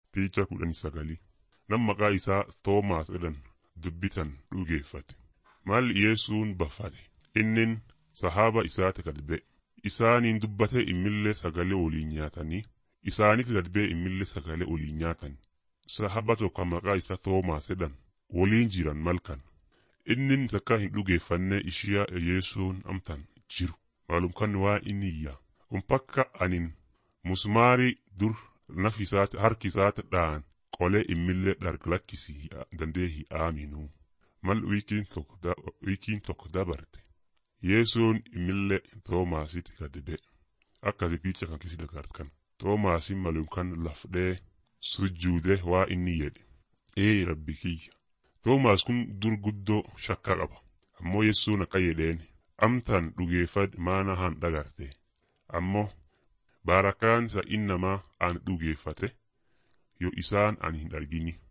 Piichaa kudhanii sagalii nam maqaa isaa Toomaas jedhan dubbitan dhugeeffate. Maalli Yesuun baffate innin sahaaba isaati gad ba'e. Isaaniin dubbatee immillee sagalee waliin nyaatanii isaanitti gad ba'e immillee sagalee waliin nyaatan. Sahaba tokko maqaa isaa Toomaas jedhan waliin jiran malkan. Innin takka hin dhugeeffanne ishiyaa Yesuun amtan jiru. Maalum kan waa inni iyya. Umpakka anin musmaarii dur naf isaati harki isaati dhaan qolee immillee dhargalakkisi dandee hi aaminuu. Mal wiikiin tokko wiikiin tokko dabarte. Yesuun immillee Toomaasitti gad ba'e. Akkasi piicha kan kisi dagartan. Toomaasin malum kan lafdhee sujjuude waa inni jedhe. Ee rabbi kiyya. Toomaas kun dur guddoo shakka qaba. Ammoo Yesuun akka jedheen amtan dhugeeffad maana han dhagarte. Ammoo baarakaan isa innamaa an dhugeeffate yoo isaan an hin argini.